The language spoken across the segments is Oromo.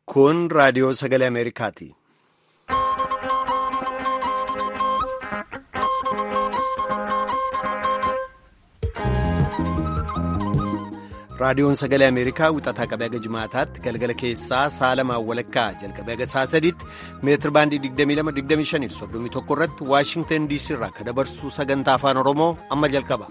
Kun raadiyoo sagalee Ameerikaati. Raadiyoon sagalee Ameerikaa wixataa qabee haga jimaataatti galgala keessaa sa'a lamaan walakkaa jalqabee haga sa'a sadiitti meetir baandii 22-25 31 irratti Waashingtan DC irraa akka dabarsu sagantaa afaan Oromoo amma jalqaba.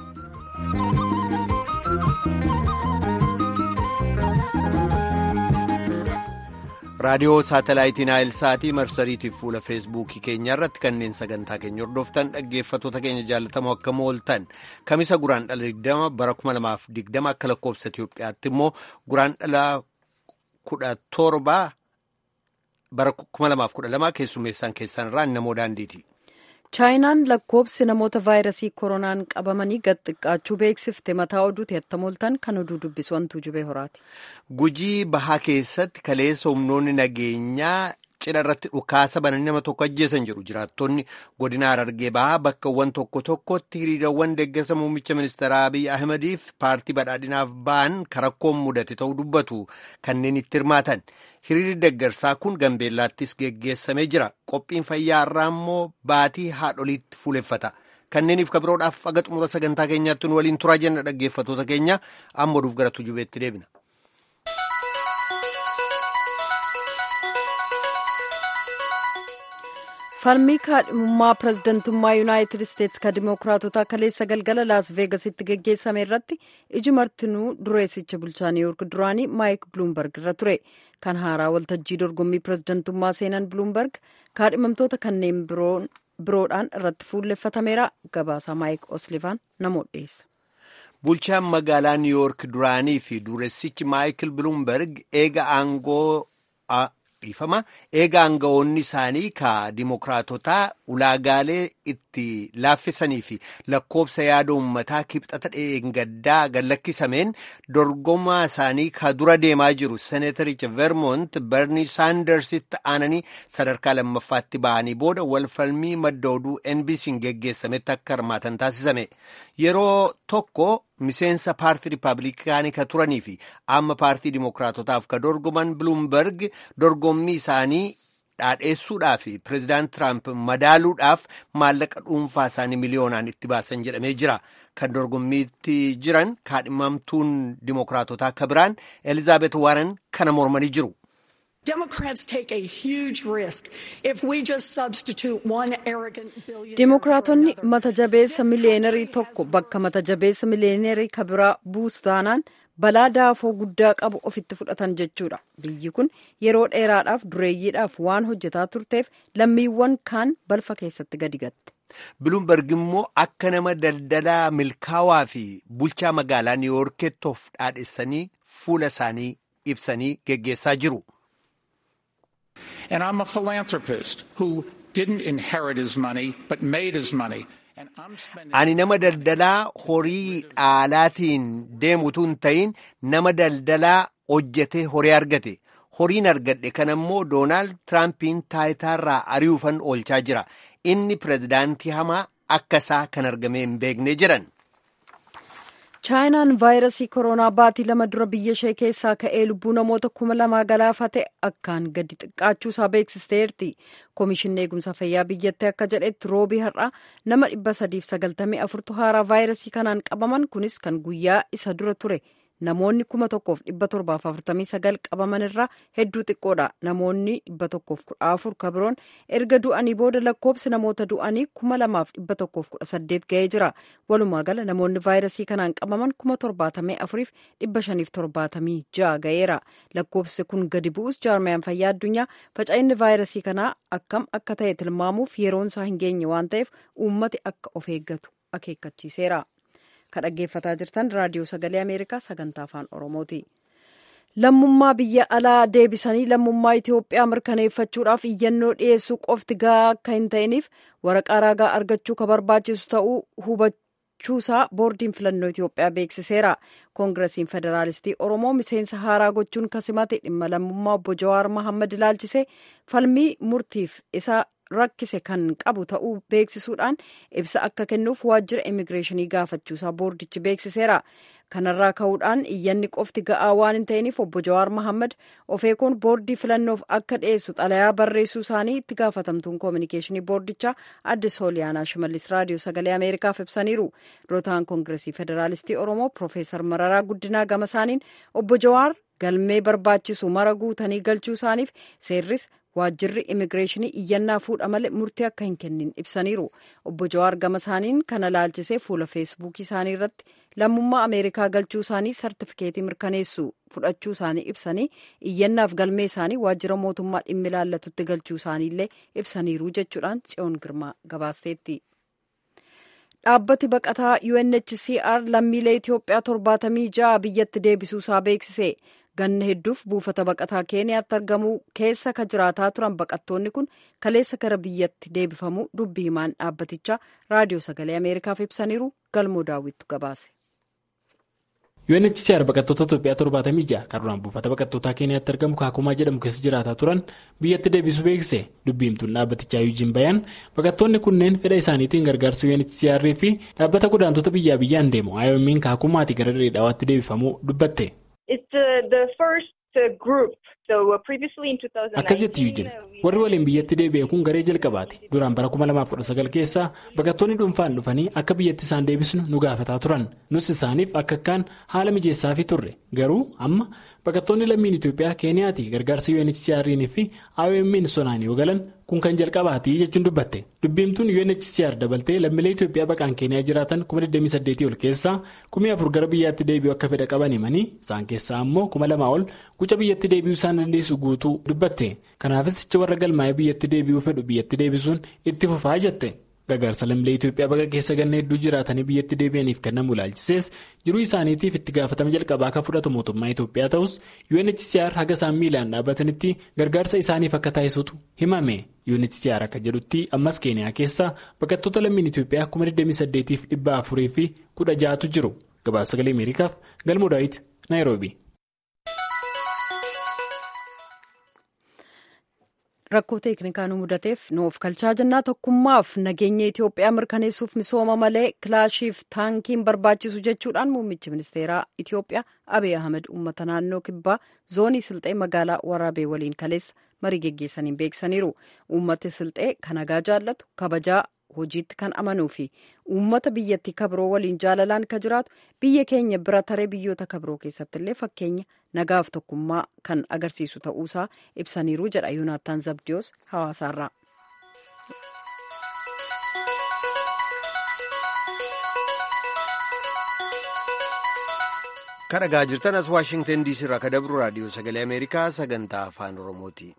raadiyoo saatalaayitiin naayilsaatii marsariitiif fuula feesbuukii keenyaa irratti kanneen sagantaa keenya hordoftan dhaggeeffattoota keenya jaalatamoo akka mooltan kamisa guraan dhala 20 bara 2020 akka lakkoobsa Itiyoophiyaatti immoo guraan dhala 17 bara 2012 keessummeessaan keessan irraa namoo daandiiti. chaayinaan lakkoobsi namoota vaayirasii koronaan qabamanii gad xiqqaachuu beeksifte mataa oduuti hattamooltan kan oduu dubbisu wantuu jubee horaati. Gujii bahaa keessatti kaleessa humnoonni nageenyaa cidha irratti dhukaasa bananii nama tokko ajjeesan jedhu jiraattonni godina Harargee bahaa bakkawwan tokko tokkotti hiriirawwan deeggarsa muummicha ministeeraa Abiy Ahmediif paartii badhaadhinaaf ba'an karakkoon mudate ta'uu dubbatu kanneen itti hirmaatan. Hiriirri deeggarsaa kun Gambeellaattis geggeessamee jira. Qophiin fayyaa irraa immoo baatii haadholiitti fuuleffata. Kanneeniif kabiroodhaaf aga xumura sagantaa keenyaatti nu waliin turaa jenna dhaggeeffattoota keenya amma oduuf gara tujubeetti deebina. falmii kaadhimummaa pirezidantummaa yuunaayitid isteetsi ka dimookiraatota kaleessa galgala laas veegasitti geggeessame irratti iji martinuu dureessicha bulchaa niiwuork duraanii maayik biluumberg irra ture kan haaraa waltajjii dorgommii pirezidantummaa seenan biluumberg kaadhimamtoota kanneen biroodhaan irratti fuulleffatameera gabaasaa maayik oslivaan namoota dhiyeessa. bulchaan magaalaa niiwuork duraanii fi dureessichi maayikil biluumberg eega aangoo. dhiifama eega aangawoonni isaanii ka dimookiraatotaa ulaagaalee itti laaffisanii fi lakkoobsa yaada uummataa kibxata dheengaddaa gallakkisameen dorgomaa isaanii ka dura deemaa jiru seeneetaricha vermont berni saandarsitti aananii sadarkaa lammaffaatti ba'anii booda walfalmii madda oduu nbc'n geggeessametti akka hirmaatan taasisame yeroo tokko miseensa paartii riippaabilikaanii ka turanii fi amma paartii dimookiraatotaaf ka dorgoman biluumberg dorgommii isaanii dhaadheessuudhaaf fi pireezidaant tiraamp madaaluudhaaf maallaqa dhuunfaa isaanii miliyoonaan itti baasan jedhamee jira kan dorgommiitti jiran kaadhimamtuun dimookiraatotaa ka biraan elizaabeet waaran kana mormanii jiru. Dimookiraatonni mata jabeessa miliyeenarii tokko bakka mata jabeessa miliyeenarii ka biraa buusu taanaan balaa daafoo guddaa qabu ofitti fudhatan jechuudha. Biyyi kun yeroo dheeraadhaaf dureeyyiidhaaf waan hojjetaa turteef lammiiwwan kaan balfa keessatti gadi gatte. Biluumberg immoo akka nama daldalaa milkaawaa fi bulchaa magaalaa niiwoorkeetti of dhaadhessanii fuula isaanii ibsanii geggeessaa jiru. And I'm a philanthropist who didn't inherit his money but made his money. Ani nama daldalaa horii dhaalaatiin deemutu hin ta'in nama daldalaa hojjetee horii argate. Horiin argadhe kana immoo Doonaald Tiraampiin taayitaarraa ari'uufan oolchaa jira. Inni pireezidaantii hamaa akka isaa kan argame hin beekne jedhan. chaayinaan vaayirasii koronaa baatii lama dura biyya ishee keessaa ka'ee lubbuu namoota kuma lamaa galaafate akkaan gadi xiqqaachuu isaa beeksisteerti koomishinni eegumsa fayyaa biyyattii akka jedhetti roobii har'a nama dhibba sadiif sagaltamii afurtu haaraa vaayirasii kanaan qabaman kunis kan guyyaa isa dura ture namoonni kuma tokkoof dhibba torbaaf afurtamii sagal qabaman irraa hedduu xiqqoodha namoonni dhibba tokkoof kudha afur kabiroon erga du'anii booda lakkoobsi namoota du'anii kuma lamaaf dhibba tokkoof kudha saddeet ga'ee jira walumaa gala namoonni vaayirasii kanaan qabaman kuma torbaatamii afuriif dhibba shaniif torbaatamii ja'a ga'eera lakkoobsi kun gadi bu'us jaarmayaan fayyaa addunyaa faca'inni vaayirasii kanaa akkam akka ta'e tilmaamuuf yeroon isaa hin geenye waan ta'eef uummati akka of eeggatu akeekkachiiseera. kan dhaggeeffataa jirtan raadiyoo sagalee ameerikaa sagantaa afaan oromooti lammummaa biyya alaa deebisanii lammummaa itiyoophiyaa mirkaneeffachuudhaaf iyyannoo dhiyeessuu qofti gahaa akka hin ta'iniif waraqaa ragaa argachuu ka barbaachisu ta'uu hubachuusaa boordiin filannoo itiyoophiyaa beeksiseera koongiresiin federaalistii oromoo miseensa haaraa gochuun kasimate dhimma lammummaa obbo jawaar mahammad ilaalchisee falmii murtiif isa rakkise kan qabu ta'uu beeksisuudhaan ibsa akka kennuuf waajjira immigireeshinii gaafachuusaa boordichi beeksiseera. kanarraa ka'uudhaan iyyanni qofti ga'aa waan hin ta'iniif obbo Jawaar Mohaammed ofeekoon boordii filannoof akka dhiyeessu xalayaa barreessuu isaanii itti gaafatamtuun koominikeeshinii boordichaa adde sooliyaanaa shimallis raadiyoo sagalee ameerikaaf ibsaniiru durataan koongiresii federaalistii oromoo piroofeesar mararaa guddinaa gama isaaniin obbo Jawaar galmee barbaachisu mara guutanii galchuu isaaniif seerris waajjirri immigireeshinii iyyannaa fuudha malee murtii akka hin kennin ibsaniiru obbo Jawaar gama isaaniin kana laalchisee fuula feesbuukii isaanii irratti lammummaa ameerikaa galchuu isaanii sartifikeetii mirkaneessu fudhachuu isaanii ibsanii iyyannaaf galmee isaanii waajjira mootummaa dhimmi ilaallatutti galchuu isaaniillee ibsaniiru jechuudhaan tsiyoon girmaa gabaasteetti. dhaabbati baqataa UNHCR lammiilee Itoophiyaa torbaatamii ja'a biyyatti deebisuu isaa beeksise. ganna hedduuf buufata baqataa keeniyaatti argamu keessa ka jiraataa turan baqattoonni kun kaleessa gara biyyatti deebifamuu dubbi himaan dhaabbatichaa raadiyoo sagalee ameerikaaf ibsaniiru galmoo daawwittu gabaase. UNHCR baqattoota Itoophiyaa torbaatamii ja'a kan duraan buufata baqattootaa keeniyaatti argamu kaakumaa jedhamu keessa jiraataa turan biyyatti deebisuu beeksise dubbi himtuun dhaabbatichaa Yuujiin Bayaan baqattoonni kunneen fedha isaaniitiin gargaarsa UNHCR fi dhaabbata godaantota biyyaa biyyaan deemu IOM'n kaakumaatii gara dheedhaawaatti deebifamuu dubbatte. akkas jetti yuujin warri waliin biyyatti deebi'e kun garee jalqabaati duraan bara 2019 keessa baqattoonni dhuunfaan dhufanii akka biyyatti isaan deebisnu nu gaafataa turan nus isaaniif akka akkaan haala mijeessaafii turre garuu amma baqattoonni lammiin itoophiyaa keeniyaati gargaarsa UNHCR'n fi IOM'n sonaan yoo galan kun kan jalqabaati jechuun dubbatte dubbiimtuun UNHCR dabaltee lammiilee itoophiyaa baqaan keeniyaa jiraatan 2028 ol keessaa 1004 gara biyyaatti deebi'u akka fedha qaban himanii isaan keessaa ammoo 2000 ol guca biyyatti deebi'uu isaan dandeessu guutuu dubbatte kanaafis jecha warra galmaa'ee biyyatti deebi'uu fedhu biyyatti deebisuun itti fufaa jette gargaarsa lammiilee itoophiyaa baqa keessa ganna hedduu jiraatanii biyyatti deebi'aniif kennamu ilaalchisees jiruu isaaniitiif itti gaafatama jalqabaa akka fudhatu mootummaa itoophiyaa ta'us UNHCR haga isaan miilaan dhaabbatanitti gargaarsa isaaniif akka taasisutu himame UNHCR akka jedhutti ammas keeniyaa keessa baqattoota lammiin itoophiyaa 2028 fi 400 fi 16tu jiru gabaasa sagalee ameerikaaf galmoo daawit naayiroobi. rakkoo teeknikaa nu mudateef nuuf kalchaa jennaa tokkummaaf nageenya Itoophiyaa mirkaneessuuf misooma malee kilaashiif taankiin barbaachisu jechuudhaan muummichi ministeeraa Itoophiyaa Abiy Ahmed uummata naannoo kibbaa zoonii silxee magaalaa waraabee waliin kaleessa marii geggeessaniin beeksisaniiru. Uummati silxee kan nagaa jaallatu kabajaa hojiitti kan amanuu fi uummata biyyattii kabiroo waliin jaalalaan ka jiraatu biyya keenya bira taree biyyoota kabiroo keessatti illee fakkeenya nagaaf tokkummaa kan agarsiisu ta'uusaa ibsaniiru jedha yoonaattaan zabdiyoos hawaasaarraa. kan dhagaa jirtan as waashingtan diisii irraa ka dabru raadiyoo sagalee ameerikaa sagantaa afaan oromooti.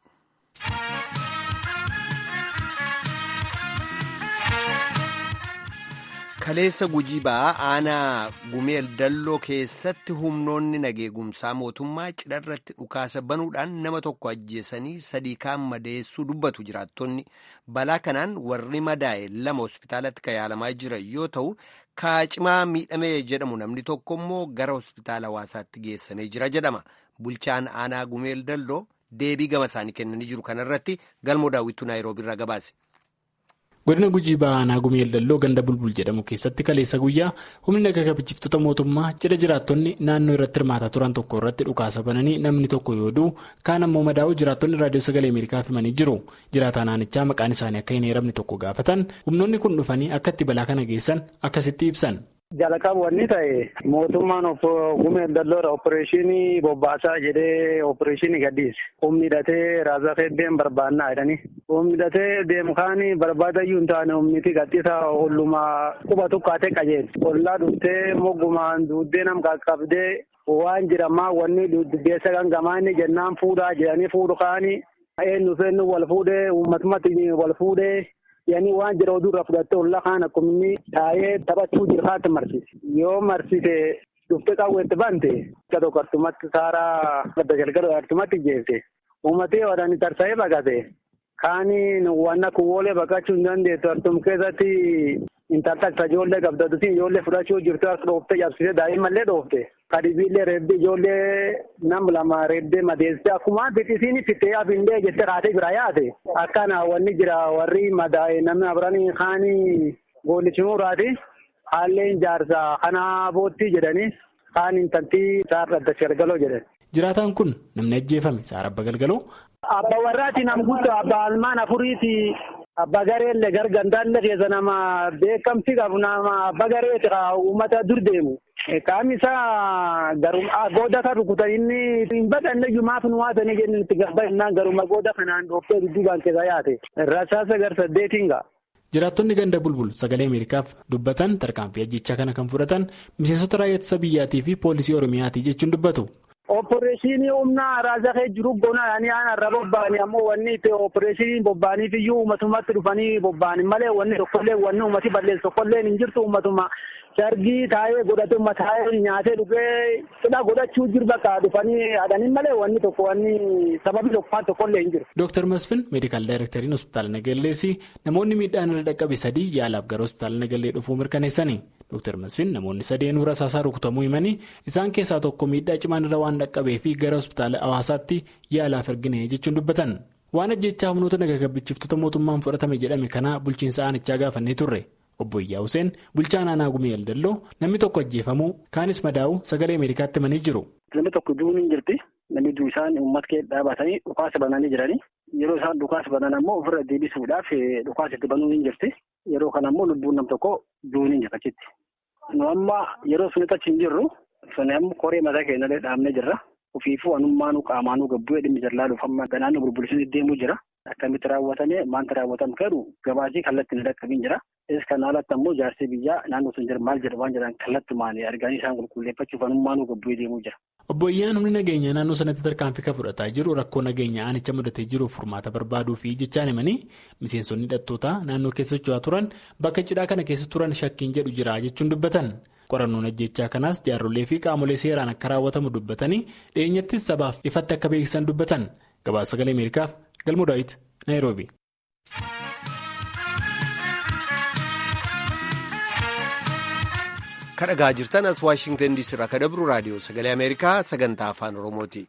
kaleessa gujii ba'aa aanaa gumeel dalloo keessatti humnoonni nageegumsaa mootummaa cidha irratti dhukaasa banuudhaan nama tokko ajjeesanii sadii kaan madeessuu dubbatu jiraattonni balaa kanaan warri madaa'e lama hospitaalatti kan yaalamaa jiran yoo ta'u kaacimaa miidhamee jedhamu namni tokko immoo gara hospitaala hawaasaatti geessamee jira jedhama bulchaan aanaa gumeel dalloo deebii gama isaanii kennanii jiru kanarratti galmoo daawwituu naayiroobii irraa gabaase. godina gujii ba'aanaa gumeel dalloo ganda bulbul jedhamu keessatti kaleessa guyyaa humni naga kabachiiftota mootummaa cidha jiraattonni naannoo irratti hirmaataa turan tokko irratti dhukaasa bananii namni tokko yoo du'u kaan ammoo madaa'u jiraattonni raadiyoo sagalee ameerikaaf himanii jiru jiraataa naannichaa maqaan isaanii akka hin eeramne tokko gaafatan humnoonni kun dhufanii akka itti balaa kana geessan akkasitti ibsan. jalqaba wanni ta'e mootummaan gumeel dalloodha opereeshinii bobbaasaa jedhee opereeshinii gadhiise humni hidhatee raasaa feeddeen barbaannaa jedhanii humni hidhatee deemu kaan barbaadayyuu hin taane humniti gadhiisa ollumaa quba tukkaatee qajeelti ollaa dhuftee moggumaan duuddee nam qaqqabdee waan jedhamaa wanni dubbeessa gangamaani jennaan fuudhaa jedhanii fuudhu kaani eenyu feennu wal fuudhee uummatumatti wal fuudhee. yani waan jedha oduurraa fudhattee ollaa kaan akkuma inni taa'ee taphachuu jiru haati marsise yoo marsite dhuftee qaawweetti bante akka tokko artumatti saaraa gadda galgala artumatti jeesse uummatee wadaan tarsa'ee baqate kaani waan akka woolee baqachuu hin dandeettu artum keessatti intaltakta ijoollee qabdatutti ijoollee fudhachuu jirtu as dhoofte cabsite daa'immallee dhoofte Kadibiillee reebdee ijoollee nam lama reebdee madeessite akkuma biqisiin fittee hafindee jettee kaatee bira yaate akkana wanni jira warri madaa'e namni abranii kaanii goolichimuuraati haalleen jaarsa kana boottii jedhanii kaan intaltii saarra adda galgaloo jedhan. Jiraataan kun namni ajjeefame saara abba galgaloo. Abba warraati nam guddoo abba almaan afuriiti abba gareellee gargandaallee keessa nama beekamti qabu nama abba gareeti uummata dur deemu. Qaamni isaa garuma booda kan rukutan inni hin badhanne jumaaf nu waatanii jennu itti gabbannaan garuma booda kanaan dhooftee dudduubaan keessa yaate rasaasa gar saddeetiin ga'a. Jiraattonni ganda bulbul sagalee Ameerikaaf dubbatan tarkaanfii ajjechaa kana kan fudhatan miseensota raayyaa ittisa biyyaatii fi poolisii Oromiyaatii jechuun dubbatu. Opporeeshinii humna raasakee jiru bona yaani irra bobba'anii ammoo wanni itti opporeeshinii bobba'aniif iyyuu uummatummaatti dhufanii bobba'anii malee wanni tokkollee wanni uummati balleessu tokkollee hin jirtu uummatuma sargii taa'ee godhate uummata taa'ee nyaatee dhugee cidha godhachuu jiru bakka dhufanii adanii malee wanni tokko wanni sababi tokko tokkollee hin jiru. Dooktar Masfin meedikaal daayirektariin hospitaala Nagalleessi namoonni miidhaan irra dhaqqabe sadii yaalaaf gara hospitaala Nagallee dhufuu mirkaneessani. Dooktar Masfin namoonni sadeenuu rasaasaa rukutamuu himanii isaan keessaa tokko miidhaa cimaan irra waan dhaqqabee fi gara hospitaala hawaasaatti yaalaaf ergine jechuun dubbatan. Waan ajjechaa humnoota nagagabbichiftota mootummaan fudhatame jedhame kana bulchiinsa aanichaa gaafannee turre. Obbo Iyyaa Huseen bulchaa naannoo Gumee Eldalloo namni tokko ajjeefamuu kaanis madaa'uu sagalee Ameerikaatti himanii jiru. Namni tokko du'uun hin jirti. Namni du'u isaan uummata kee dhaabatanii dhukaasa bananii jiranii. Yeroo isaan dhukaasa banan ammoo ofirra deebisuudhaaf dhukaasa itti banuun hin jirti. Yeroo kana ammoo lubbuun nam tokko du'uun hin jirti achitti. Nu amma yeroo sunitti achi hin jirru suni amma koree mataa keenyallee dhaabnee jirra. Ofiifuu anummaanuu qaamaanuu gabbu'ee dhimmi jallaa dhuufamma naannoo bulbulisiin deemuu jira. Akkamitti raawwatamee maanta raawwatamu jedhu gabaasii kallattiin dhaqqabiin jira. Is kan alatti ammoo jaarsi biyyaa naannoo sun jira maal jedha waan jedhan kallattumaan arganii isaan qulqulleeffachuuf anummaanuu gabbu'ee deemuu jira. Obbo Iyyaan humni nageenyaa naannoo sanatti tarkaanfii kan fudhataa jiru rakkoo nageenyaa aanicha mudatee jiruuf furmaata barbaaduu fi jechaan himanii miseensonni hidhattootaa naannoo keessa socho'aa turan bakka cidhaa kana keessa turan shakkiin jedhu jira jechuun dubbatan. Qorannoon ajjechaa kanaas jaarrolee fi qaamolee seeraan akka raawwatamu dubbatanii dhiyeenyattis sabaaf ifatti akka beeksisan dubbatan. Gabaasa sagalee Ameerikaaf Galmoo Daawit Naayiroobi. kadhagaa jirtan as waashingtan diisii irraa kan dabru raadiyoo sagalee ameerikaa sagantaa afaan oromooti.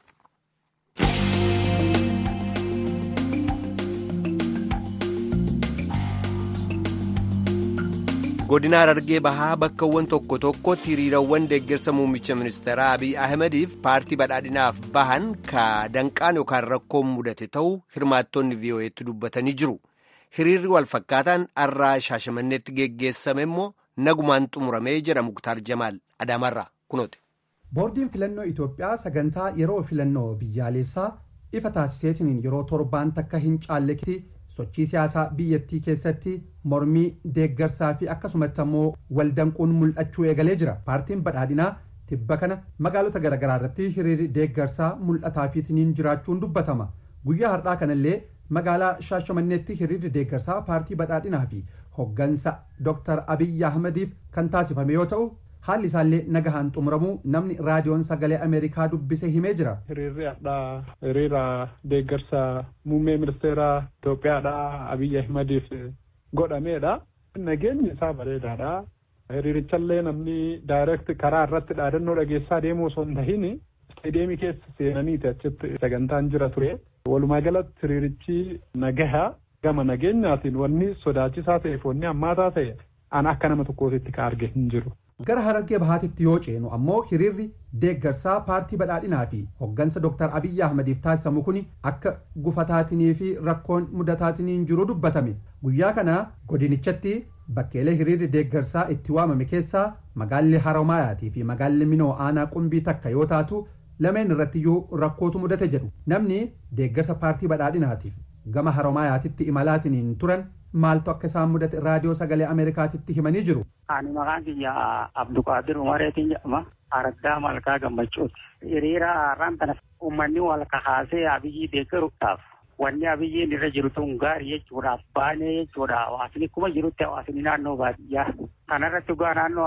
godina harargee bahaa bakkawwan tokko tokkotti hiriirawwan deeggarsa muummicha ministeeraa abiy ahmediif paartii badhaadhinaaf bahan ka danqaan yookaan rakkoon mudate ta'uu hirmaattonni vii'oo'eetti dubbatanii jiru hiriirri walfakkaataan arraa shaashamanneetti geggeessame immoo nagumaan xumuramee jedha muktaar jamaal adaamarraa kunooti. boordiin filannoo itoophiyaa sagantaa yeroo filannoo biyyaalessaa ifa taasiseetiin yeroo torbaan takka hin caalletti sochii siyaasaa biyyattii keessatti mormii deeggarsaa fi akkasumatti ammoo waldanquun mul'achuu eegalee jira paartiin badhaadhinaa tibba kana magaalota garaagaraa irratti hiriirri deeggarsaa mul'ataafiitiin jiraachuun dubbatama guyyaa har'aa kanallee magaalaa shaashamanneetti hiriirri deeggarsaa paartii badhaadhinaa fi hoggansa dr abiyyi ahmediif kan taasifame yoo ta'u haalli isaallee nagahaan xumuramuu namni raadiyoon sagalee ameerikaa dubbise himee jira. hiriirri har'aa hiriira deeggarsa muummee ministeeraa Itoophiyaadha abiyyi ahmediif godhameedha. nageenyi isaa bareedaadha. hiriirichallee namni daayireekt karaa irratti dhaadannoo dhageessaa deemuu osoo hin tahin isteediyeemii keessa seenaniiti achitti sagantaan jira ture. walumaa galatti hiriirichi nagaha gama nageenyaatiin wanni sodaachisaa ta'eef wanni hammaataa ta'e an akka nama tokkootitti ka arge hin jiru. gara harargee bahaatitti yoo ceenu ammoo hiriirri deeggarsaa paartii badhaadhinaa fi hoggansa dr abiyyi ahmediif taasisamu kun akka gufataatinii fi rakkoon mudataatiin jiru dubbatame guyyaa kana godinichatti bakkeelee hiriirri deeggarsaa itti waamame keessaa magaalli haramaayaatii fi magaalli minoo aanaa qumbii takka yoo taatu lameen irrattiyyuu rakkootu mudate jedhu namni deeggarsa paartii badhaadhinaatiif gama haromaayaatitti imalaatiin turan maaltu akka isaan mudate raadiyoo sagalee ameerikaatitti himanii jiru. Ani maqaan kiyya Abduqaadir Umareetiin jedhama. Araggaa Malkaa Gammachuuti. Hiriira har'aan kana uummanni wal kahaasee abiyyii deeggaruudhaaf wanni abiyyiin irra jiru tun gaarii jechuudhaaf baanee jechuudha. Hawaasni kuma jirutti hawaasni naannoo baadiyyaa. Kanarratti dhugaa naannoo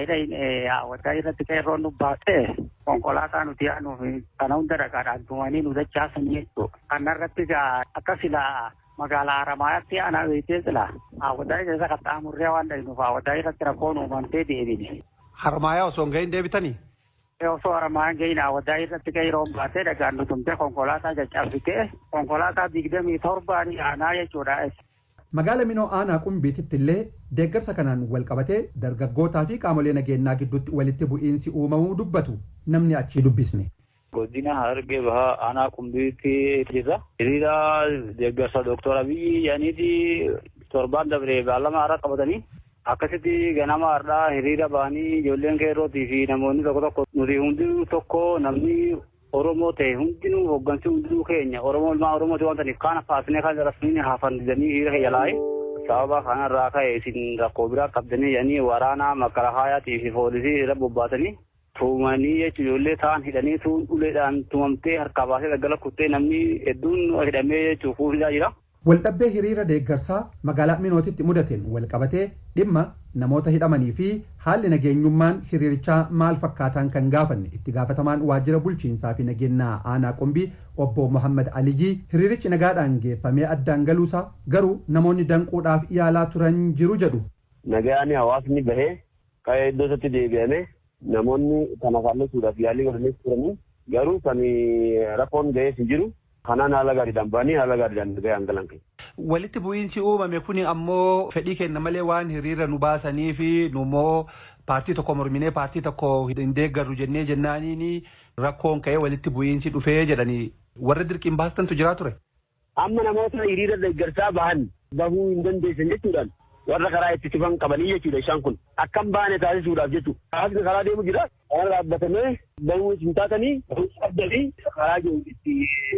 hawwataa irratti qeerroon nu baatee konkolaataa nuti aanuuf kana hunda dhagaadhaan tumanii nu dachaasanii jechuudha. Kanarratti akka silaa magaalaa Haramaayyaatti aanaa beekee jira. Hawwataa keessa qaxxaamurree waan dhahinuuf hawwataa irratti rakkoon uumamtee deebine. Harmaayaa osoo hin gahin deebitanii? osoo aramaan ga'in awwaddaa irratti ga'e yeroo baatee dhagaan nutumtee konkolaataa caccabsitee konkolaataa digdamii torbaan aanaa jechuudha. Magaala Minoo Aanaa Qumbiititti illee deeggarsa kanaan wal qabatee dargaggootaa fi qaamolee nageenyaa gidduutti walitti bu'iinsi uumamuu dubbatu namni achii dubbisne. Godina Harargee Bahaa Aanaa Qumbiitti jirra. Hiriira deeggarsa Dooktor Abiyyi yaaniiti torbaan dabree beellama haaraa qabatanii akkasitti ganama har'aa hiriira ba'anii ijoolleen qeerrootii fi namoonni tokko tokko nuti hundinuu tokko namni Oromoo ta'e hundinuu hoggansi hundinuu keenya Oromoo ilmaan Oromooti waan ta'aniif kaan faasnee kan rasmiin hafandisanii hiriira keeyyaalaa'e sababa kanarraa ka'e isin rakkoo biraa qabdanii jedhanii waraanaa makalahaayatii fi poolisii irra bobbaatanii tuumanii jechuun ijoollee ta'an hidhanii tuun uleedhaan tumamtee harkaa baasee daggala kuttee namni hedduun hidhamee jechuun fuufisaa jira. Waldhabbee hiriira deeggarsaa magaalaa Minootitti mudateen walqabatee dhimma namoota hidhamanii fi haalli nageenyummaan hiriirichaa maal fakkaataan kan gaafanne itti gaafatamaan waajjira bulchiinsaa fi nageenyaa aanaa qumbii obbo Muhammad Aliyyi hiriirichi nagaadhaan geeffamee addaan galuusaa garuu namoonni danquudhaaf yaalaa turan jiru jedhu. Nagaan hawaasni bahee ka'ee iddoo isaatti deebi'ame namoonni kana faallesuudhaaf yaalii godhanii turanii garuu kan rakkoon ga'ees hin jiru. kanaan haala gaariidhaan ba'anii haala gaariidhaan ga'an galan keenya. Walitti bu'iinsi uumame kuni ammoo fedhii kenna malee waan hiriira nu baasanii fi nu immoo paartii tokko morminee paartii tokko hin deeggarru jennee jennaaniin rakkoon ka'ee walitti bu'iinsi dhufee jedhanii warra dirqiin baastantu jiraa ture. Amma namoota hiriira deeggarsaa bahan bahuu hin dandeessan jechuudhaan warra karaa itti cufan qabanii jechuudha isaan kun akkam baane taasisuudhaaf jechuudha. Hawaasni karaa deemu jira. Karaa dhaabbatamee bahuu hin taatanii abdanii karaa jiru itti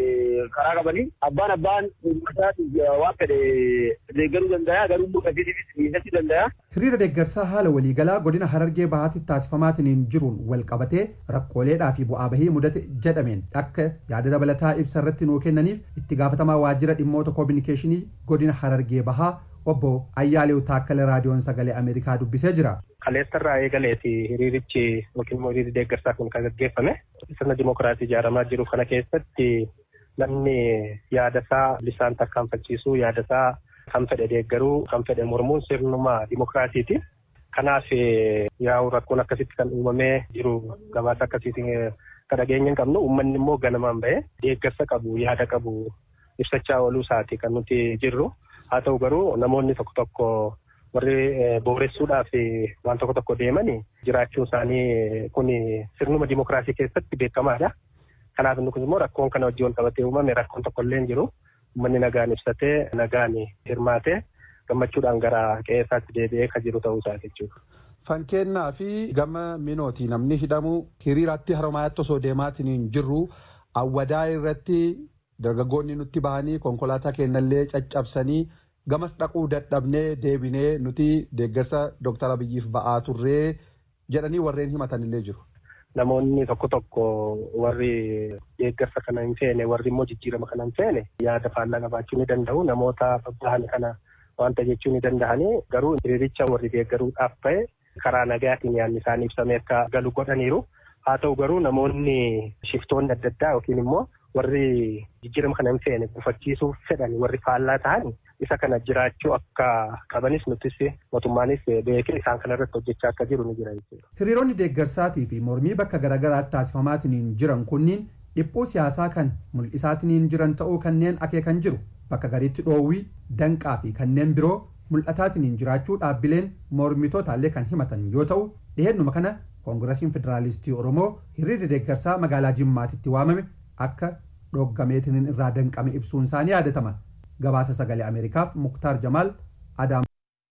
karaa qabanii abbaan abbaan uummataatiif waan fedhe deeggaruu danda'a garuu immoo qajeelifis miidhachuu danda'a. Hiriira deeggarsaa haala waliigalaa godina Harargee Bahaatti taasifamaatiin jiruun wal qabatee rakkooleedhaa fi bu'aa bahii mudate jedhameen akka yaada dabalataa ibsa irratti nuu kennaniif itti gaafatamaa waajjira dhimmoota koominikeeshinii godina Harargee Bahaa obbo Ayyaalew Taakkale raadiyoon sagalee Ameerikaa dubbisee jira. Kaleessarraa eegaleeti hiriirichi yookiin immoo hiriirri deeggarsaa kun kan gaggeeffame sirna dimokiraasii ijaaramaa jiru kana keessatti namni yaadasaa lisaan tarkaanfachiisuu yaadasaa kan fedhe deeggaruu kan fedhe mormuun sirnuma dimokiraasiiti. Kanaaf yaa'u rakkoon akkasitti kan uumamee jiru gabaasa akkasiitiin kan dhageenya hin qabnu uummanni immoo ganamaan ba'ee deeggarsa qabu yaada qabu ibsachaa ooluu isaati kan nuti jirru. Haa ta'u garuu namoonni tokko tokko warri booressuudhaaf waan tokko tokko deemanii jiraachuun isaanii kun sirnuma dimokiraasii keessatti beekamaadha. Kanaaf inni kun immoo rakkoon kana wajjin wal qabatee uumame rakkoon tokko illee hin jiru. Uummanni nagaan ibsatee nagaan hirmaatee gammachuudhaan gara qe'ee isaatti deebi'ee kan jiru ta'uu isaa jechuudha. Fankennaa fi gama minooti namni hidhamu hiriiraatti haramaatti osoo deemaatiin hin jirru awwadaa irratti dargaggoonni nutti bahanii konkolaataa keenyallee caccabsanii gamas dhaquu dadhabnee deebinee nuti deeggarsa Dooktar Abiyyiif ba'aa turree jedhanii warreen himatanillee jiru. Namoonni tokko tokko warri deeggarsa kana hin feene warri immoo jijjiirama kana hin feene yaada faallaa qabaachuu ni danda'u namoota babbahan kana wanta jechuu ni danda'anii garuu hiriiricha warri deeggaruudhaaf ta'e karaa nagaatiin yaadni isaanii ibsamee akka galu godhaniiru. Haa ta'u garuu namoonni shiftoonni adda addaa yookiin immoo warri jijjiirama kana hin feene gufachiisuuf fedhan warri faallaa ta'an isa kana jiraachuu akka qabanis nutis mootummaanis beekee isaan kana irratti hojjechaa akka jiru ni jira jechuudha. Hiriironni deeggarsaatii fi mormii bakka garaagaraatti taasifamaatiin jiran kunniin dhiphuu siyaasaa kan mul'isaatiin jiran ta'uu kanneen akeekan jiru bakka gariitti dhoowwii danqaa fi kanneen biroo mul'ataatiin jiraachuu dhaabbileen mormitootallee kan himatan yoo ta'u dhiheenuma kana koongirasiin federaalistii oromoo hiriirri deeggarsaa magaalaa jimmaatitti waamame akka dhoggameetiin irraa danqame ibsuun isaanii yaadatama gabaasa sagalee ameerikaaf muktaar jamaal adaam.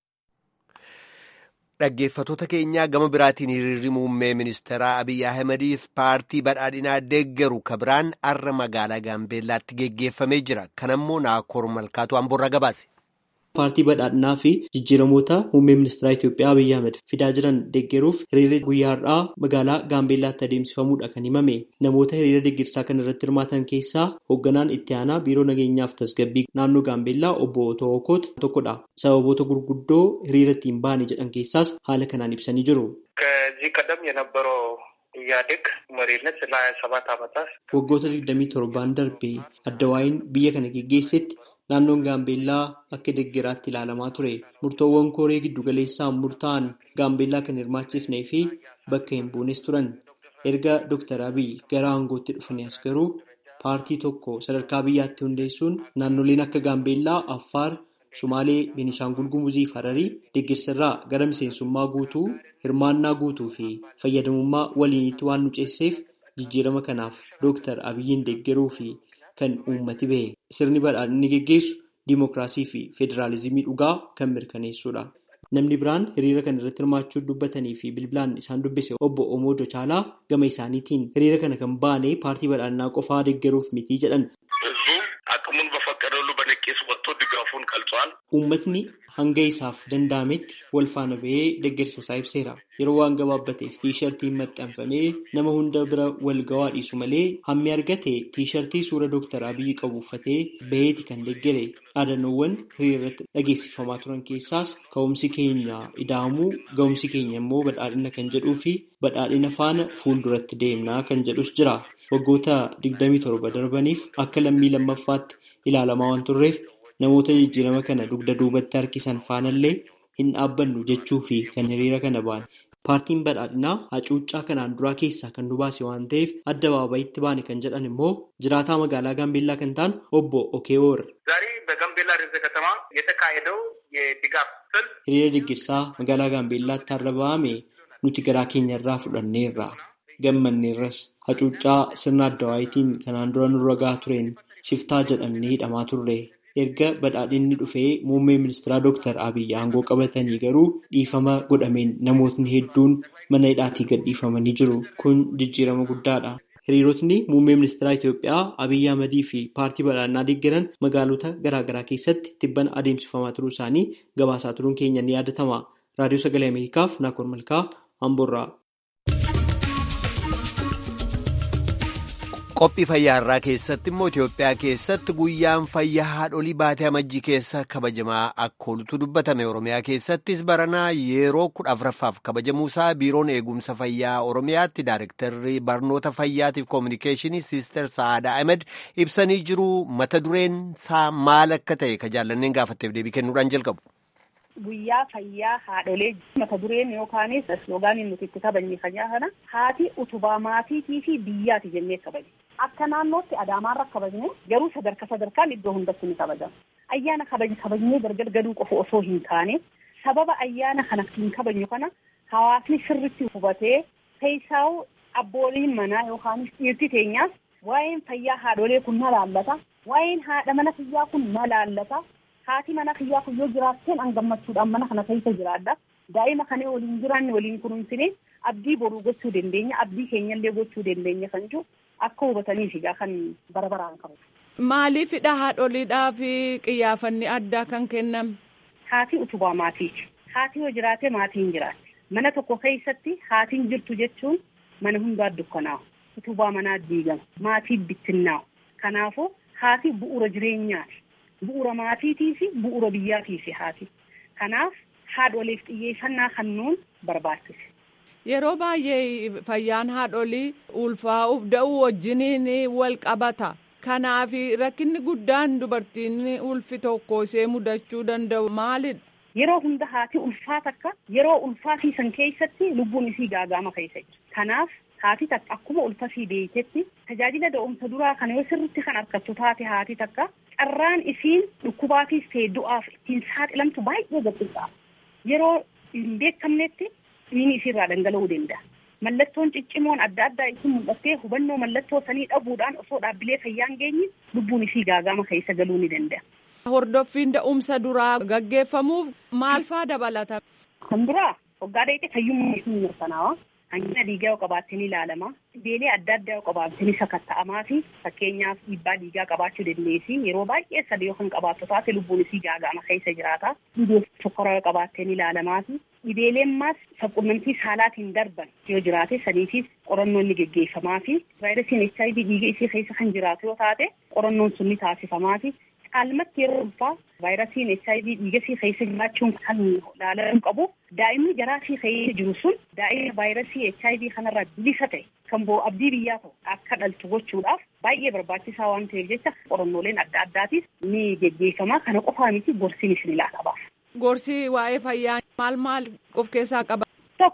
dhaggeeffatoota keenyaa gama biraatiin hiriirri muummee ministeeraa abiy ahmediif paartii badhaadhinaa deeggaru kabiraan arra magaalaa gaambeellaatti geggeeffamee jira kanammoo naakoor malkaatu amborra gabaase. paartii badhaadhinaa fi jijjiiramoota muummee ministeeraa Itoophiyaa Abiyyi Ahmed fidaa jiran deeggaruuf hiriirri guyyaa har'aa magaalaa Gaambeellaatti adeemsifamuudha kan himame. Namoota hiriira deeggarsaa kana irratti hirmaatan keessaa hoogganaan itti aanaa biiroo nageenyaaf tasgabbii naannoo Gaambeellaa obbo Otoo Okoot tokkodha. Sababoota gurguddoo hiriira ittiin baane jedhan keessaas haala kanaan ibsanii jiru. ከዚህ ቀደም የነበረው ኢህአዴግ መሪነት ለሀያ ሰባት ዓመታት waggoota 27 darbe addawaayin biyya kana geggeessetti naannoon gaambeellaa akka deeggaraatti ilaalamaa ture murtoowwan koree giddugaleessaan murtaa'an gaambeellaa kan hirmaachifnee fi bakka hin buunes turan Erga Dr. Abiy gara aangootti dhufanii as garuu paartii tokko sadarkaa biyyaatti hundeessuun naannoleen akka Gaambeellaa, Affaar, Sumaalee, Beenishaangul Gumuzii fi Hararii deeggarsarraa gara miseensummaa guutuu, hirmaannaa guutuu fi fayyadamummaa waliinitti waan nu ceesseef jijjiirama kanaaf Dr. Abiyyiin deeggaruu fi kan uummati bahe sirni badhaadhinni geggeessu diimokiraasii fi federaalizimii dhugaa kan mirkaneessudha. Namni biraan hiriira kana irratti hirmaachuu dubbatanii fi bilbilaan isaan dubbise obbo Omoodoo Caalaa gama isaaniitiin hiriira kana kan baane paartii badhaadhinaa qofaa deeggaruuf miti jedhan. አቅሙን በፈቀደው ሁሉ በነቂስ ወጥቶ ድጋፉን ገልጿል። Uummatni hanga isaaf danda'ametti wal faana bahee deeggarsa isaa ibseera. Yeroo waan gabaabbateef tiishartiin maxxanfamee nama hunda bira wal ga'aa dhiisu malee hammi argate tiishartii suura Dooktar Abiyyi qabu uffatee baheeti kan deeggare. Dhaadannoowwan hiriira irratti dhageessifamaa turan keessaas ka'umsi keenya ida'amuu ga'umsi keenya immoo badhaadhina kan jedhuu fi badhaadhina faana fuulduratti deemnaa kan jedhus jira. Waggoota 27 darbaniif akka lammii lammaffaatti ilaalamaa waan turreef namoota jijjiirama kana dugda duubatti harkisan faanallee hin dhaabbannu jechuu fi kan hiriira kana ba'an. Paartiin badhaadhinaa hacuuccaa kanaan duraa keessaa kan nu baase waan ta'eef adda baabayitti baane kan jedhan immoo jiraataa magaalaa Gaambeellaa kan ta'an obbo Okeewoor. ዛሬ በጋምቤላ ርዕሰ ከተማ የተካሄደው የድጋፍ ሰልፍ Hiriira deeggarsaa magaalaa Gaambeellaatti har'a ba'ame nuti garaa keenya irraa fudhanneerra. Gammanneerras hacuuccaa sirna addawaayitiin kanaan dura nurra gahaa tureen shiftaa jedhamnee hidhamaa turre. Erga badhaadhinni dhufee muummee ministeeraa Dooktar Abiyyi aangoo qabatanii garuu dhiifama godhameen namootni hedduun mana hidhaatii gadhiifamanii jiru. Kun jijjiirama guddaadha. Hiriirotni muummee ministeeraa Itoophiyaa Abiyyi Ahmadii fi paartii badhaadhinaa deeggaran magaalota garaagaraa keessatti tibbana adeemsifamaa turuu isaanii gabaasaa turuun keenya ni yaadatama. Raadiyoo Sagalee Ameerikaaf Naakoor Malkaa Amboorraa. Qophii fayyaarraa keessatti immoo Itoophiyaa keessatti guyyaan fayyaa haadholii baatee amajjii keessa kabajamaa akka oolutu dubbatame. Oromiyaa keessattis baranaa yeroo kudha afuraffaaf kabajamuusaa biiroon eegumsa fayyaa Oromiyaatti Daayirektarri barnoota fayyaatiif koominikeeshinii Siister Sa'aadaa Ahmed ibsanii jiru. Mata dureen isaa maal akka ta'e ka jaallanneen gaafatteef deebii kennuudhaan jalqabu. Guyyaa fayyaa haadholee mata dureen yookaanis sloogaaniin nuti itti kabajne fayyaa kana haati utubaa maatiitii fi biyyaati jennee kabajne. Akka naannootti Adaamaarra kabajne garuu sadarkaa sadarkaan iddoo hundatti ni kabajama. Ayyaana kabajne kabajnee gargar gaduu qofa osoo hin taane sababa ayyaana kana hin kabajnu kana hawaasni sirritti hubatee keessaa abbooliin manaa yookaanis dhiirti teenyaas waa'een fayyaa haadholee kun na laallata. Waa'een haadha mana fayyaa kun na laallata. haati mana kiyyaa kun yoo jiraatteen an gammachuudhaan mana kana keessa jiraadha. Daa'ima kana waliin jiraanne waliin kunuunsine abdii boruu gochuu dandeenya abdii keenyallee gochuu dandeenya kan jiru akka hubataniif egaa kan bara baraan qabu. Maaliifidha haadholiidhaa fi qiyyaafanni addaa kan kenname? Haati utubaa maatiiti. Haati yoo jiraate maatiin jiraate. Mana tokko keessatti haatiin jirtu jechuun mana hundaa dukkanaa'u. Utubaa manaa diigama. Maatii bittinnaa'u. Kanaafuu haati bu'uura jireenyaati. Bu'uura maatiitii fi bu'uura biyyaatii fi haati. Kanaaf haadholeef xiyyeeffannaa kennuun barbaachisa. Yeroo baay'ee fayyaan haadholii ulfaa'uuf da'uu wajjiniin wal qabata. Kanaaf rakkinni guddaan dubartiin ulfi tokko ishee mudachuu danda'u maalidha? Yeroo hunda haati ulfaa takka yeroo ulfaatiisan keessatti lubbuun isii gaagama keessa jira. Kanaaf haati takka akkuma ulfasii beektetti tajaajila da'umsa duraa kana yoo sirritti kan argattu taate haati takka carraan isiin dhukkubaatiif ta'e du'aaf ittiin saaxilamtu baay'ee gabbisa. Yeroo hin beekamnetti dhiigni isiirraa dhangala'uu danda'a. Mallattoon ciccimoon adda addaa isin mul'attee hubannoo mallattoo sanii dhabuudhaan osoo dhaabbilee fayyaa hin geenye lubbuun isii gaagama keessa galuu ni danda'a. Hordoffiin da'umsa duraa gaggeeffamuuf maal faa dabalata? Kan duraa waggaa dheedhee fayyummaa isii mirkanaawa. Hangina dhiigaa yoo qabaatteen ilaalama. Dhibeelee adda addaa yoo qabaatteen sakatta'amaa fi fakkeenyaaf dhiibbaa dhiigaa qabaachuu dandeessi. Yeroo baay'ee sadii yoo kan qabaattu taate lubbuun isii gaagama keessa jiraata. Dhibee sukkaraa yoo qabaatteen ilaalamaa fi dhibeeleen maas saqqunnamtii saalaatiin darban yoo jiraate saniifis qorannoon ni geggeeffamaa fi vaayirasiin HIV dhiiga isii keessa kan jiraatu yoo taate qorannoon sun ni taasifamaa fi caalmatti yeroo ulfaa vaayirasiin HIV dhiiga isii keessa jiraachuun kan ilaalamuu qabu daa'imni garaa isii keessa jiru sun daa'ima vaayirasii HIV kanarraa bilisa ta'e kan bo'u abdii biyyaa ta'u akka dhaltu gochuudhaaf baay'ee barbaachisaa waan ta'eef jecha qorannooleen adda addaatiif ni geggeeffama kana qofaa miti gorsiin isin ilaalabaaf. Gorsi waa'ee fayyaa maal maal of keessaa qaba? Tokko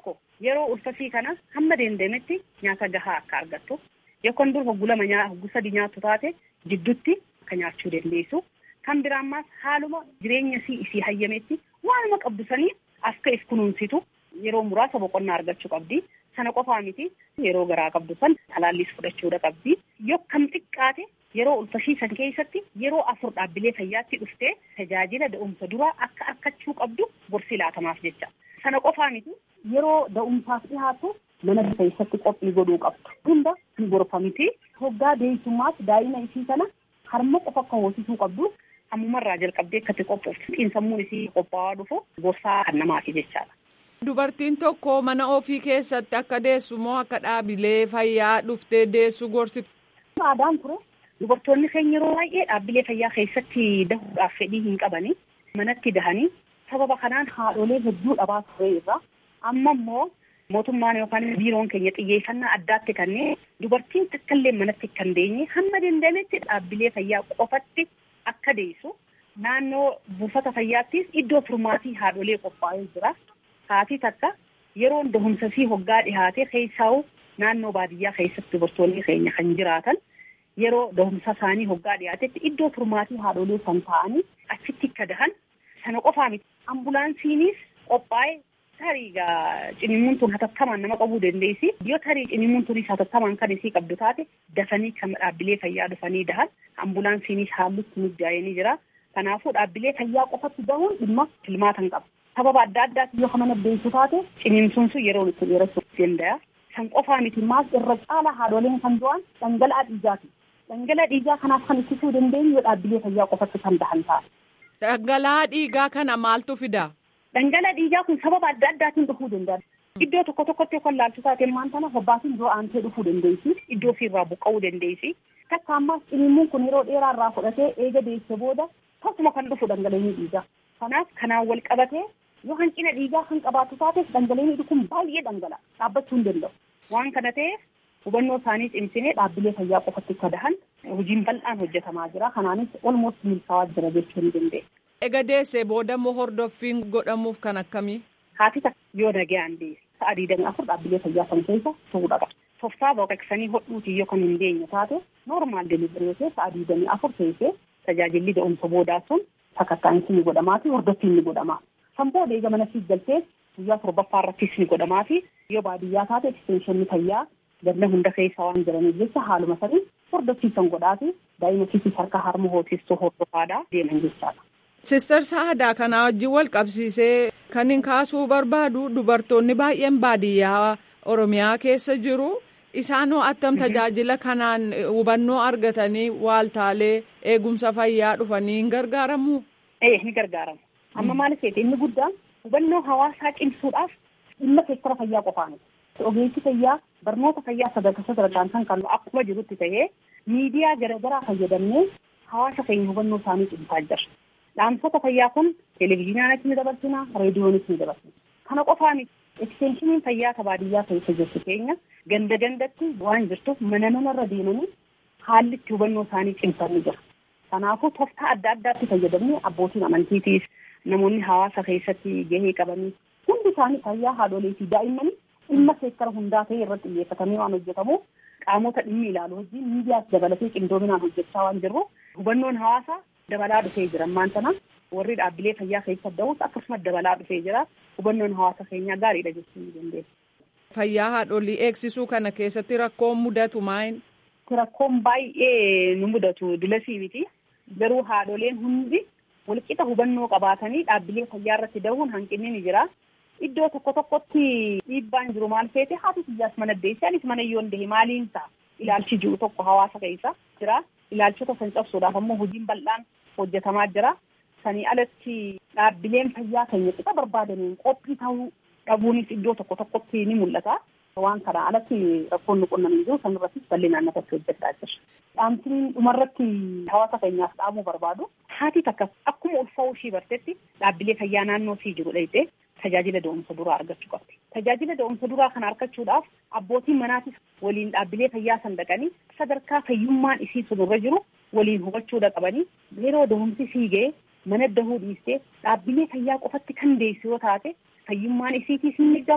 yeroo ulfasii kana hamma dandametti nyaata gahaa akka argattu yookaan dur hoggu lama nyaa hoggu sadi nyaattu taate jidduutti akka nyaachuu dandeessu. Kan biraammaas haaluma jireenya isii isii hayyametti waanuma qabdu sanii akka if kunuunsitu yeroo muraasa boqonnaa argachuu qabdi. Sana qofaa miti yeroo garaa qabdu san talaalliis fudhachuudha qabdi. Yoo kam xiqqaate yeroo ulfasiisan keessatti yeroo afur dhaabbilee fayyaatti dhuftee tajaajila da'umsa duraa akka argachuu qabdu gorsi laatamaaf jecha. Sana qofaa miti yeroo da'umsaaf dhihaatu mana keessatti qophii godhuu qabdu. Hunda hin gorfamti. Hoggaa deessummaas daa'ima isii kana harma qofa akka hoosisuu qabdu. Ammumarraa jalqabdee akkatti qophooftu xiinsammuun isii qophaa'aa dhufu gorsaa kan namaati jechaadha. Dubartiin tokko mana ofii keessatti akka deessu moo akka dhaabilee fayyaa dhuftee deessu gorsitu. Aadaan ture dubartoonni keenya yeroo baay'ee dhaabbilee fayyaa keessatti dahuudhaaf fedhii hin qabani. Manatti dahanii sababa kanaan haadholee hedduu dhabaa ture irra amma immoo mootummaan yookaan biiroon keenya xiyyeeffannaa addaatti kanneen dubartiin takkallee manatti kan deenye hamma dandametti dhaabbilee fayyaa qofatti akka deessu naannoo buufata fayyaattis iddoo turmaatii haadholee qophaa'ee jira. Haati takka yeroo dahumsasii hoggaa dhihaate keessaa'u naannoo baadiyyaa keessatti dubartoonni keenya kan jiraatan yeroo dahumsa isaanii hoggaa dhiyaatetti iddoo turmaatii haadholee kan ta'anii achitti akka dahan sana qofaa miti. Ambulaansiinis qophaa'ee tarii cinimuun tun hatattamaan nama qabuu dandeessi. Yoo tarii cinimuun tunis hatattamaan kan isii qabdu taate dafanii kan dhaabbilee fayyaa dhufanii dahan ambulaansiinis haallutti mijaa'anii jira. Kanaafuu dhaabbilee fayyaa qofatti dahuun dhimma filmaatan qaba. sababa adda addaati yoo kana naddeessu taate ciniinsuun sun yeroo itti dheerachuu danda'a. San qofaa miti maas irra caala haadholeen kan du'an dhangala'aa dhiigaati. Dhangala'aa dhiigaa kanaaf kan ittisuu dandeenyu yoo dhaabbilee fayyaa qofatti kan dahan ta'a. Dhangala'aa dhiigaa kana maaltu fida? Dhangala'aa dhiigaa kun sababa adda addaatiin dhufuu danda'a. Iddoo tokko tokkotti yookaan laaltu taateen maan tana hobbaatiin dura aantee dhufuu dandeessi. Iddoo ofirraa buqqa'uu dandeessi. Takka ammaas ciniinsuun kun yeroo dheeraa irraa fudhatee eega deesse booda tokkuma kan dhufu dhangala'aa dhiigaa. Kanaaf kanaan wal qabatee yoo hanqina dhiigaa kan qabaatu taates dhangala'aan kun baay'ee dhangala'a dhaabbachuu hin danda'u. Waan kana ta'eef hubannoo isaanii cimsinee dhaabbilee fayyaa qofatti akka dahan hojiin bal'aan hojjetamaa jira. Kanaanis olmost milkaa'aa jira jechuu ni dandeenya. Ega deessee booda moo hordoffiin godhamuuf kan akkamii? Haati takka yoo nagayaan deesse sa'a digdamii afur dhaabbilee fayyaa kan keessa turuu qaba. Toftaa baqaqsanii hodhuutii yoo kan hin deenye taate noormaal deliverii yoo ta'e sa'a digdamii afur teessee tajaajilli da'umsa boodaa sun sakattaa'insi ni godhamaa fi hordoffiin ni godhama. Kan booda eega mana siif galtee guyyaa torbaffaa irrattis ni godhamaa fi yoo baadiyyaa taate ekstenshinii fayyaa ganna hunda keessa waan jiraniif jecha haaluma sanii hordoffiisan godhaa fi daa'ima siifis harka harma hoosistuu hordofaadhaa deeman jechaadha. Sister Saadaa kana wajjin wal qabsiisee kan hin kaasuu barbaadu dubartoonni baay'een baadiyyaa Oromiyaa keessa jiru. Isaan attam tajaajila kanaan hubannoo argatanii waaltaalee eegumsa fayyaa dhufanii hin gargaaramu? Ee ni gargaaramu. Amma maal ta'eef inni guddaan hubannoo hawaasaa cimsuudhaaf dhimma seektara fayyaa qofaani. Ogeessi fayyaa barnoota fayyaa sadarkaa sadarkaan kan kennu akkuma jirutti ta'ee miidiyaa garaagaraa fayyadamnee hawaasa keenya hubannoo isaanii cimsaa jira. Dhaamsota fayyaa kun televezyiinaanis ni dabarsina, reediyoonis ni dabarsina. Kana qofaa miti. Eksteenshiniin fayyaa baadiyyaa keessa jirtu keenya ganda gandatti waan jirtuuf mana manarra deemanii haalli itti hubannoo isaanii cimsanii jira. Kanaafuu tooftaa adda addaatti fayyadamnee abbootiin amantiitiis namoonni hawaasa keessatti gahee qabanii hundi isaanii fayyaa haadholee fi daa'immanii dhimma seektara hundaa ta'e irratti xiyyeeffatamee waan hojjetamuuf qaamota dhimmi ilaalu wajjin miidiyaas dabalatee qindoominaan hojjechaa waan jirru hubannoon hawaasaa dabalaa dhufee jira ammaan tana warri dhaabbilee fayyaa keessa da'us akkasumas dabalaa dhufee jira hubannoon hawaasa keenyaa gaariidha jechuu ni dandeessa. Fayyaa haadholii eegsisuu kana keessatti rakkoon mudatu maayin? Rakkoon baay'ee nu mudatu dulasii miti garuu haadholeen hundi walqixa hubannoo qabaatanii dhaabbilee fayyaa irratti dahuun hanqinni ni jira. Iddoo tokko tokkotti dhiibbaan jiru maal feete haati fayyaas mana deesse anis mana yoon dahe maaliin ta'a ilaalchi jiru tokko hawaasa keessa jira. Ilaalchota san cabsuudhaaf ammoo hojiin bal'aan hojjetamaa jira. Sanii alatti dhaabbileen fayyaa keenya qixa barbaadaniin qophii ta'uu dhabuunis iddoo tokko tokkotti ni mul'ata. Waan kana alatti rakkoon nu qunnamee jiru sanirrattis bal'inaan nafatti hojjechaa jira. Dhaamsiin dhumarratti hawaasa keenyaaf dhaamuu barbaadu. Haati takka akkuma ulfaa'uu ishii bartetti dhaabbilee fayyaa naannoo ishii jiru dhayitee tajaajila da'umsa duraa argachuu qabdi. Tajaajila da'umsa duraa kana argachuudhaaf abbootiin manaatis waliin dhaabbilee fayyaa san dhaqanii sadarkaa fayyummaan isii sunirra jiru waliin hubachuudha qabanii yeroo da'umsi sii ga'e mana dahuu dhiistee dhaabbilee fayyaa qofatti kan deessu yoo taate fayyummaan isiitiis ni miidhama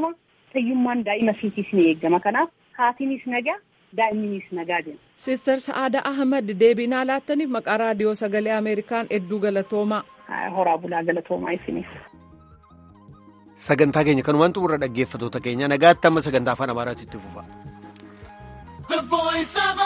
fayyummaan daa'ima isiitiis ni eegama kanaaf haatiinis nagaa daa'imninis nagaa jenna. Siistar Sa'aada Ahmad deebinaa laattaniif maqaa raadiyoo sagalee Ameerikaan hedduu galatoomaa. Horaa bulaa galatoomaa isiniif. Sagantaa keenya kanumaan xumurra dhaggeeffatoota keenya nagaatti amma sagantaa afaan Amaaraatti itti fufa.